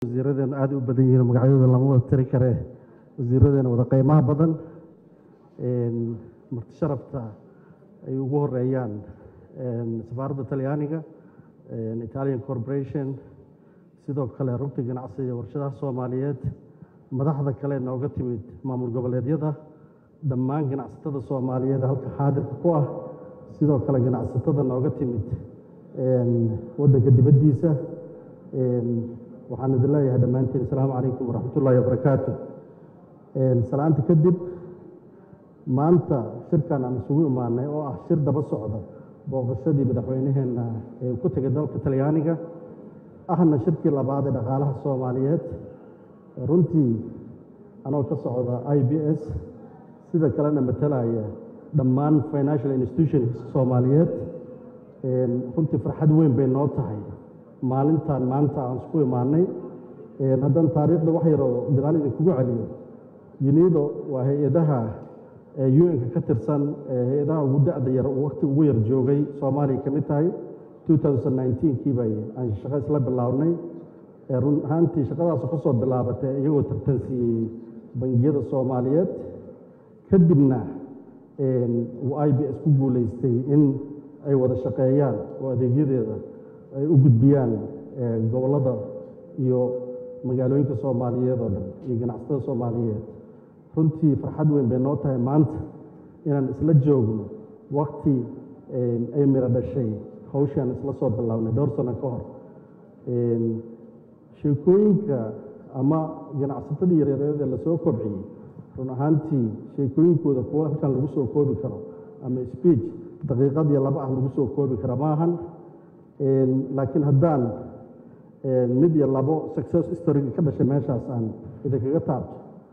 wasiiradeena aada u badan yihiin magacyadooda lama wada tiri karee wasiiradeena wada qiimaha badan marti sharafta ay ugu horeeyaan safaaradda talyaaniga italian corporation sidoo kale rugta ganacsiga iyo warshadaha soomaaliyeed madaxda kale nooga timid maamul goboleedyada dhammaan ganacsatada soomaaliyeed halka xaadirka ku ah sidoo kale ganacsatada nooga timid waddanka dibaddiisa waxaan idin leeyahay dhammaantiin asalaamu calaykum waraxmatullaahi wabarakaatu salaanta kadib maanta shirkan aan isugu imaanay oo ah shir daba socda booqashadii madaxweyneheenna ee ku tegay dalka talyaaniga ahna shirkii labaad ee dhaqaalaha soomaaliyeed runtii anoo ka socda i b s sida kalena matalaya dhammaan financial institutions soomaaliyeed runtii farxad weyn bay noo tahay maalintan maanta aan isku imaanay haddaan taariikhda wax yaroo gadaal idinkugu celiyo yunido waa hay-adaha un-ka ka tirsan hay-adaha ugu da-da yar waqti ugu yar joogay soomaaliya ka mid tahay kii bay aan shaqo isla bilownay run ahaantii shaqadaasu ka soo bilaabatay iyagoo tartansiiyey bangiyada soomaaliyeed kadibna uu i b s ku guulaystay in ay wada shaqeeyaan oo adeegyadeeda ay u gudbiyaan gobollada iyo magaalooyinka soomaaliyeed oo dhan iyo ganacsatada soomaaliyeed runtii farxad weyn bay noo tahay maanta inaan isla joogno wakti ay miro dhashay hawshaan isla soo bilownay dhowr sano ka hor sheekooyinka ama ganacsatadii yareereed ee lasoo kobciyey run ahaantii sheekooyinkooda kuwa halkan lagu soo koobi karo ama speech daqiiqad iyo laba ah lagu soo koobi kara maahan laakiin haddaan mid iyo labo success storyga ka dhashay meeshaas aan idinkaga taabto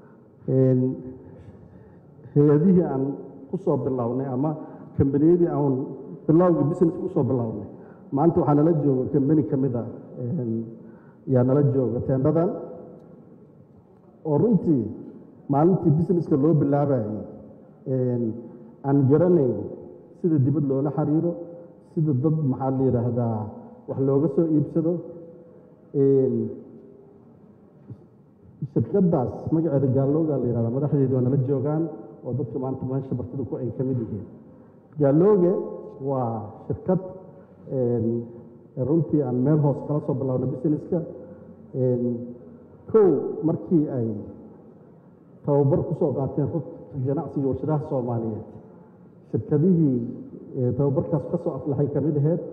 hay-adihii aan ku soo bilownay ama kambaniyadii aan bilowgii business usoo bilownay maanta waxaa nala jooga kambani ka mid a yaa nala jooga teendhadan oo runtii maalintii businesska loo bilaabayay aan garanayn sida dibad loola xiriiro sida dad maxaa la yidhaahdaa wax looga soo iibsado shirkadaas magaceeda gaalooga la yihahda madaxdeedu waa nala joogaan oo dadka maanta meesha bartida ku ay ka mid yihiin gaalooge waa shirkad runtii aan meel hoos kala soo bilowna businesska kow markii ay tababar ku soo qaateen rugta ganacsiga warshadaha soomaaliyeed shirkadihii tababarkaas ka soo aflaxay ka mid aheyd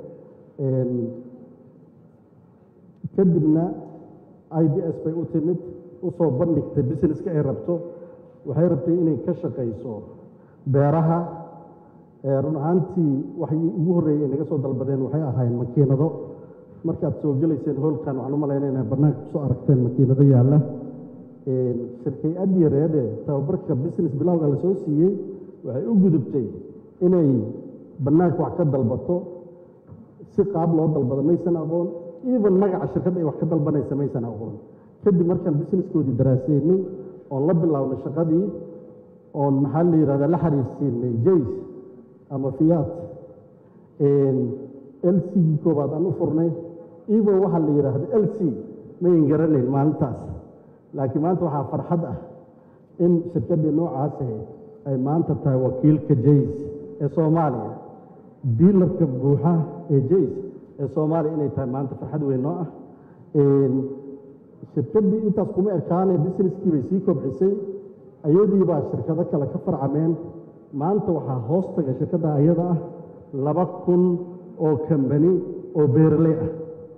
kadibna i b s bay u timid u soo bandhigtay businesska ay rabto waxay rabtay inay ka shaqayso beeraha run ahaantii waxay ugu horreeyey naga soo dalbadeen waxay ahaayeen makiinado markaad soo gelayseen hoolkan waxaan u malaynayna bannaanka kusoo aragteen makiinado yaalla shirkay ad yareede tababarka business bilowga la soo siiyey waxay u gudubtay inay bannaanka wax ka dalbato si qaab loo dalbado maysan aqoon even magaca shirkadda ay wax ka dalbanaysa maysan aqoon kadib markaan businesskoodii daraaseynay oon la bilownay shaqadii oon maxaa la yidhahdaa la xiriirsiinay jays ama fiyaat l c gii koobaad aan u furnay even waxaa la yidhaahda l c mayn garanayn maalintaas laakiin maanta waxaa farxad ah in shirkaddii noocaas ahayd ay maanta tahay wakiilka jays ee soomaaliya diilarka buuxa ee jays ee soomaaliya inay tahay maanta farxad weyn noo ah shirkaddii intaas kuma ekaanee busineskii bay sii kobcisay ayadii baa shirkado kale ka farcameen maanta waxaa hoos taga shirkadda ayada ah laba kun oo kambani oo beeraley ah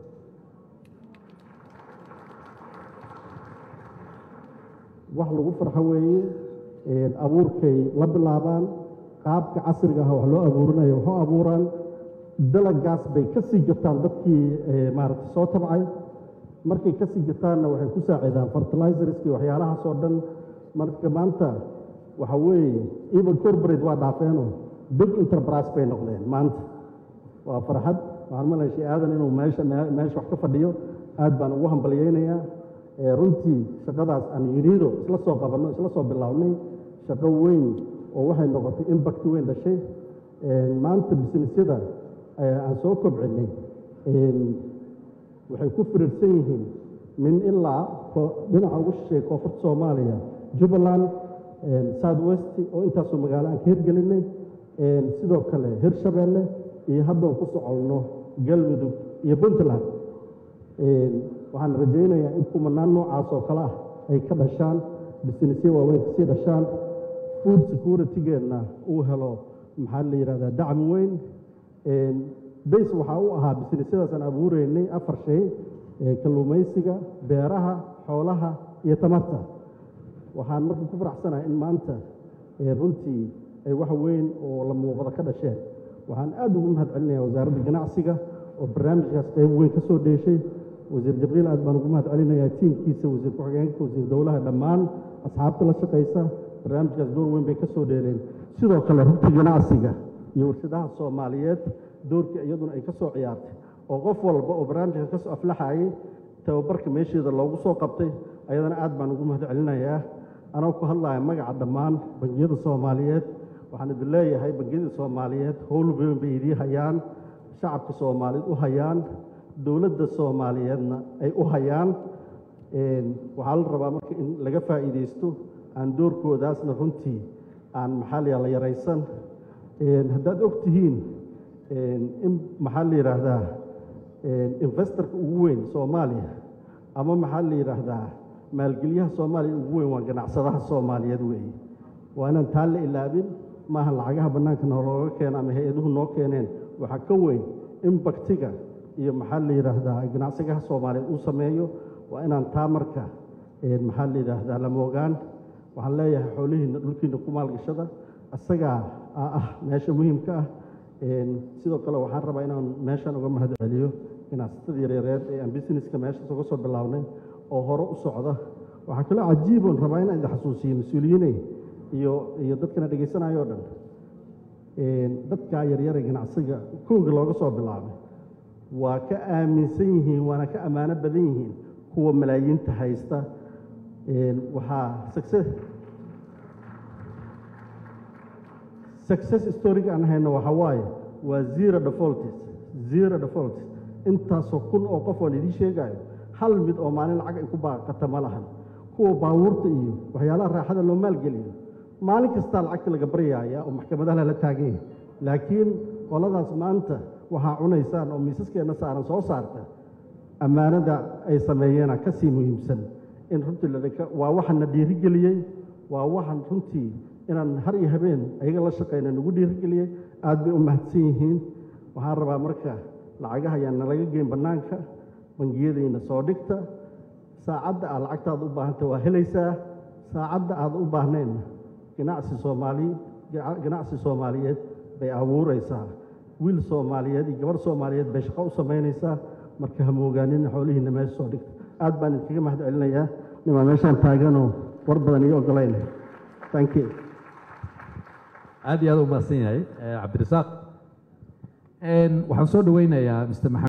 wax lagu farxo weeye abuurkay la bilaabaan qaabka casriga ah wax loo abuurinayo waxu abuuraan dalagaas bay ka sii gataan dadkii maaragtay soo tabcay markay ka sii gataanna waxay ku saacidaan fertilizerskii waxyaalahaas oo dhan marka maanta waxa weeye even corporate waa dhaafeenoo big enterprise bay noqdeen maanta waa farxad waxaan malaya shee aadan inuu meesha meesha wax ka fadhiyo aad baan ugu hambalyeynayaa runtii shaqadaas aan yunido isla soo qabanno isla soo bilownay shaqo weyn oo waxay noqotay impact weyn dhashay maanta businessyada aan soo kobcinay waxay ku firirsan yihiin min ilaa dhinaca ugu shisheeya koonfurta soomaaliya jubbaland south west oo intaasoo magaalo aan ka hirgelinay sidoo kale hirshabeelle iyo haddoon ku socolno galmudug iyo puntland waxaan rajaynayaa in kumanaan noocaas oo kale ah ay ka dhashaan bisinesyo waaweyn kasii dhashaan food security-geenna uu helo maxaa la yidhahdaa dacmi weyn base waxaa u ahaa bisinesyadaasaan abuureynay afar shay kalluumaysiga beeraha xoolaha iyo tamarta waxaan marka ku faraxsanahay in maanta runtii ay wax weyn oo la muuqda ka dhasheen waxaan aad ugu mahad celinaya wasaaradda ganacsiga oo barnaamijkaas qayb weyn ka soo dheeshay wasiir jabriil aad baan ugu mahad celinayaa tiimkiisa wasiir ku-xigeenka wasiir dowlaha dhammaan asxaabta la shaqaysa barnaamijkaas door weyn bay ka soo dheeleen sidoo kale rugta ganacsiga iyo warshadaha soomaaliyeed doorkii iyaduna ay ka soo ciyaartay oo qof walba oo barnaamijka ka soo aflaxayay tababarka meesheeda loogu soo qabtay ayadana aad baan ugu mahad celinayaa anoo ku hadlaya magaca dhammaan bangiyada soomaaliyeed waxaan idin leeyahay bangiyada soomaaliyeed howl weyn bay idii hayaan shacabka soomaaliyeed u hayaan dowladda soomaaliyeedna ay u hayaan waxaa la rabaa marka in laga faa'iidaysto aan doorkoodaasna runtii aan maxaa la yaraysan haddaad og tihiin in maxaa la yidhaahdaa investorka ugu weyn soomaaliya ama maxaa la yidhaahdaa maalgeliyaha soomaaliya ugu weyn waa ganacsadaha soomaaliyeed weeye waa inaan taa la ilaabin maaha lacagaha bannaanka noolooga keena ama hay-aduhu noo keeneen waxaa ka weyn in baktiga iyo maxaa la yidhaahdaa ganacsigaha soomaaliyeed uu sameeyo waa inaan taa marka maxaa la yidhaahdaa la moogaan waxaan leeyahay xoolihiina dhulkiina ku maalgashada isagaa ah meesha muhiimka ah sidoo kale waxaan rabaa inaan meeshan uga mahad celiyo ganacsatada yaryareed ee aan businesska meeshaas uga soo bilownay oo hore u socda waxaa kaloo cajiiboon rabaa inaan idin xasuusiyo mas-uuliyiiney iyo iyo dadkana dhegaysanaayo o dhan dadkaa yaryare ganacsiga kooga looga soo bilaabay waa ka aaminsan yihiin waana ka ammaano badan yihiin kuwa malaayiinta haysta waxaa success success storyga aan hayno waxa waaye waa zero defaults zero defaults intaasoo kun oo qof oon idiin sheegayo hal mid oo maalin lacag ay ku baaqata ma lahan kuwa baabuurta iyo waxyaalaha raaxada loo maalgeliyo maalin kastaa lacagta laga baryaaya oo maxkamadaha lala taagan yahay laakiin qoladaas maanta waxaa cunaysaan oo miisaskeenna saaran soo saarta ammaanada ay sameeyeena ka sii muhiimsan in runtii ladhaka waa waxana dhiirigeliyey waa waxan runtii inaan har iyo habeen ayaga la shaqayna nagu dhiirigeliyey aad bay u mahadsan yihiin waxaan rabaa marka lacagaha ayaan nalaga geyn bannaanka bangiyadayna soo dhigta saacadda aad lacagtaada u baahanta waa helaysaa saacadda aad u baahnaynna ganacsi soomaali ganacsi soomaaliyeed bay abuuraysaa wiil soomaaliyeed iyo gabarh soomaaliyeed bay shaqo u samaynaysaa marka ha moogaanin xoolihiina meesha soo dhigta aad baan idinkaga mahad celinayaa nimaa meeshaan taaganoo war badan ii ogolayn thank you aad iyo aad u mahadsan yahay cabdirasaaq waxaan soo dhaweynayaa mr maxamed